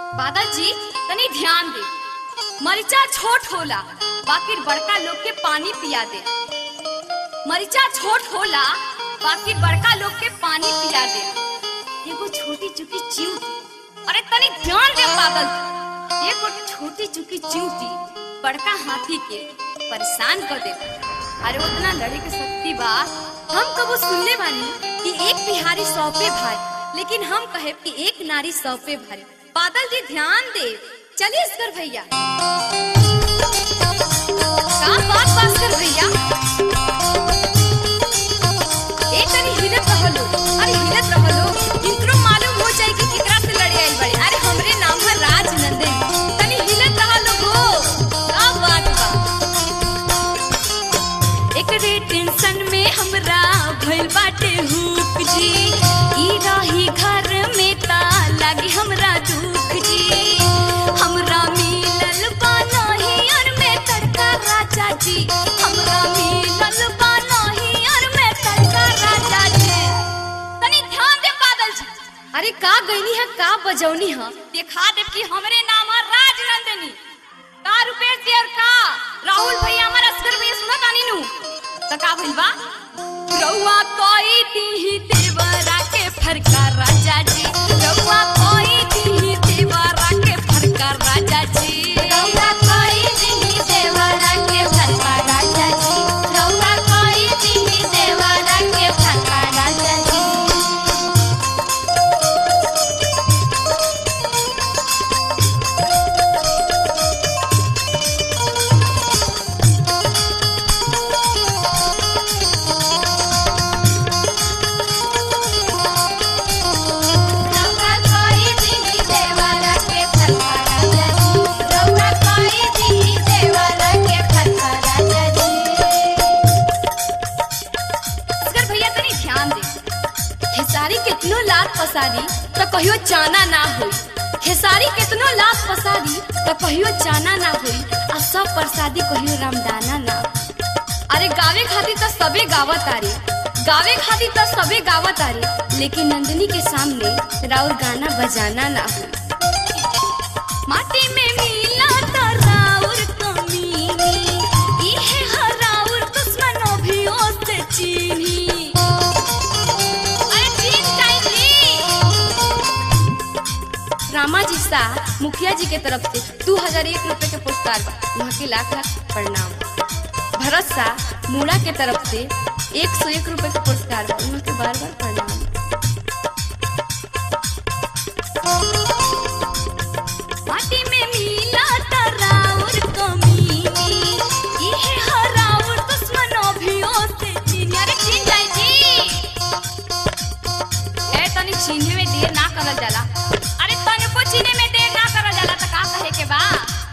बादल जी तनी ध्यान दे मरिचा छोट होला बाकी बड़का लोग के पानी पिया दे मरिचा छोट होला बाकी बड़का लोग के पानी पिया दे एगो छोटी चुकी चिंटी अरे तनी ध्यान दे बादल जी। एगो छोटी चुकी चिंटी बड़का हाथी के परेशान कर दे अरे उतना लड़े के शक्ति बा हम कबो सुनले बानी कि एक बिहारी सौ पे भारी लेकिन हम कहे कि एक नारी सौ पे भारी बादल जी ध्यान दे चलिए इसकर भैया का बात बात कर भैया ए तनी हिलत रहलो अरे हिलत रहलो इनको मालूम हो जाए कि केकरा से लड़े आइल बाड़ी अरे हमरे नाम है राजनंदन तनी हिलत रहलो हो का बात बा एकरे टेंशन में हमरा भइल बाटे हुक जी ई रही घर में ता लागी हमरा दुख जी हमरा मिलल बा नहियर में तड़का राजा जी हमरा मिलल बा नहियर में तड़का राजा जी तनी ध्यान दे बादल जी अरे का गईनी है का बजौनी है देखा दे कि हमरे नाम है राजनंदनी का रुपेश जी और का राहुल भैया हमारा अस्कर भैया सुना तानी नु त का भइल बा रउआ कोई दी देवरा के फरका राजा जी रउआ कोई दी देवरा के फरका राजा जी रउआ कोई दी देवरा के फरका राजा जी रउआ कोई दी देवरा के फरका राजा जी रउआ कोई दी देवरा के फरका राजा जी रउआ कोई दी देवरा के फरका राजा जी असगर भैया तनी ध्यान दे खेसारी कितनो लात पसारी त कहियो चाना ना होई खेसारी कितनो लात पसारी त कहियो चाना ना होई आ सब प्रसादी कहियो रामदाना ना अरे गावे खातिर त सबे गावत आरे गावे खातिर त सबे गावत आरे लेकिन नंदनी के सामने राउर गाना बजाना ना हो माटी में मिला त राउर कमीनी इहे हराउर दुश्मनों भी ओसे चीनी अरे ठीक टाइम रामा जी शाह मुखिया जी के तरफ से दो हजार एक रुपए के पुरस्कार बा वहाँ के लाख लाख प्रणाम भरत शाह मूड़ा के तरफ से एक सौ एक रुपए के पुरस्कार बा वहाँ के बार बार प्रणाम माटी में मिला तराउर कमीनी इहे हराउर दुश्मनों भी ओसे चीनी अरे चीन जाए जी ए तनी चीने में देर ना करल जाला अरे तनी को चीने में देर ना करल जाला त का कहे के बा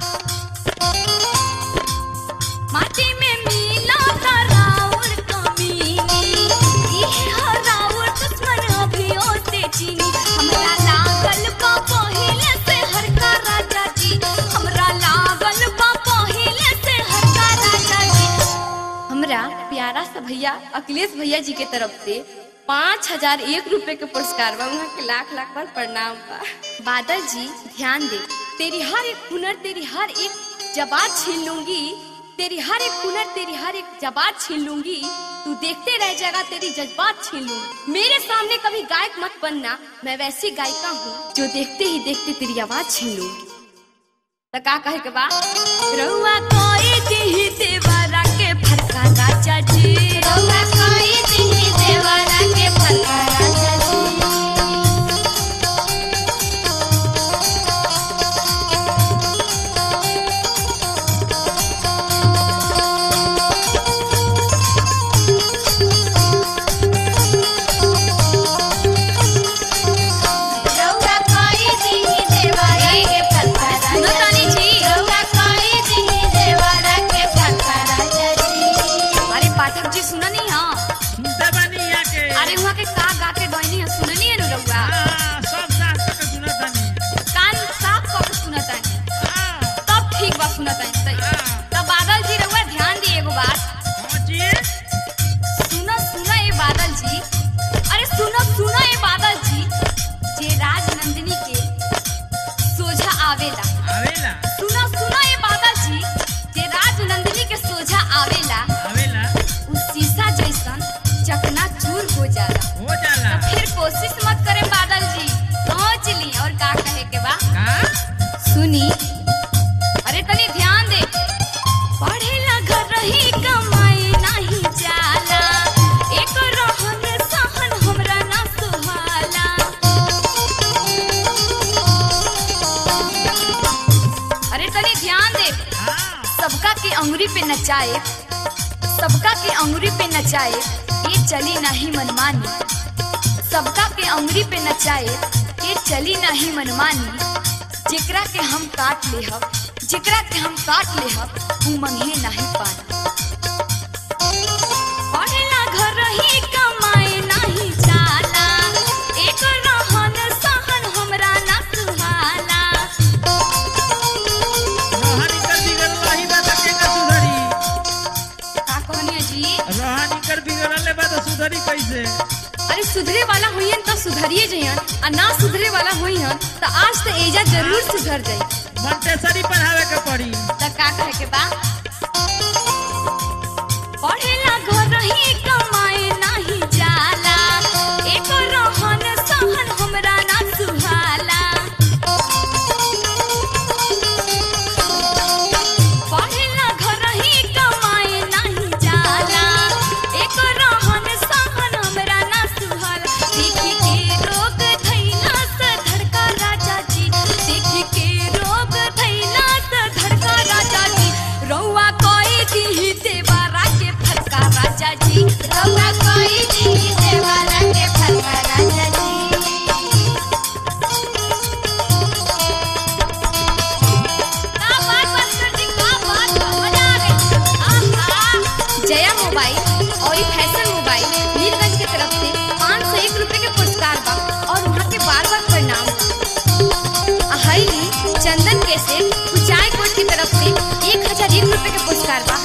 माटी में मिला तराउर कमीनी इहे हराउर दुश्मन भी ओसे चीनी हमरा लागल बा पहिले से हरका राजा जी हमरा लागल बा पहिले से हरका राजा जी हमरा प्यारा सा भैया अखिलेश भैया जी के तरफ से पाँच हजार एक रुपए के पुरस्कार बा वहाँ के लाख लाख बार प्रणाम बा बादल जी ध्यान दे तेरी हर एक हुनर तेरी हर एक जबात छीन लूंगी तेरी हर एक हुनर तेरी हर एक जबात छीन लूंगी तू देखते रह जाएगा तेरी जज्बात छीन लूंगी मेरे सामने कभी गायक मत बनना मैं वैसी गायिका हूँ जो देखते ही देखते तेरी आवाज छीन लूंगी त का कहे के बा रउआ कोई दी देवरा के फरका राजा जी रउआ कोई दी देवरा के फरका राजा जी रउआ कोई दी देवरा के फरका राजा जी रउआ कोई दी देवरा के फरका राजा जी अरे पाठक जी आवेला आवेला सुना सुना ये बादल जी जे राज नंदिनी के सोझा आवेला आवेला उ शीशा जैसन चकना चूर हो जाला हो जाला तो फिर कोशिश मत करे बादल जी सोच ली और का कहे के बा का सुनी अरे तनी ध्यान दे पढ़ेला घर रही कमाए नहीं जाला एक रहन सहन हमरा ना सुहाला अरे तनी ध्यान दे हाँ सबका के अंगुरी पे नचाए सबका के अंगुरी पे नचाए ये चली नहीं मनमानी सबका के अंगुरी पे नचाए ये चली नहीं मनमानी जेकरा के हम काट ले हब जेकरा के हम काट ले हब ऊ मंगे नहीं पानी पढ़ेला घर रही कमाए नहीं जाला एक रहन सहन हमरा ना सुहाला रोहानी कर बिगड़ल रही बा त केना सुधरी का कहनिया जी रोहानी कर बिगड़ले बा त सुधरी कैसे अरे सुधरे वाला होइहन तो सुधरिए जइहन आ ना सुधरे वाला होइहन तो आज तो एजा जरूर सुधर जाई मंटेसरी पढ़ावे के पड़ी त का कहे के बा पढ़ेला घर रही कमाए नाही जाला एक रहन सहन हमरा ना सुहाला पढ़ेला घर रही कमाए नाही जाला एक रहन सहन हमरा ना सुहाला देखी के रोग धैला से धड़का राजा जी देखी के रोग धैला से धड़का राजा जी रौआ कोई दी देवारा के फटका राजा जी रौआ कोई दी देवारा के फटका राजा जी का बात मास्टर जी का बात मजा आ गई आहा जया मोबाइल और ये फैशन मोबाइल मीरगंज की तरफ से पाँच सौ एक रुपए के पुरस्कार बा और वहाँ के बार बार प्रणाम अहली चंदन के से कुचाय कोट की तरफ से एक हजार एक रुपए के पुरस्कार बा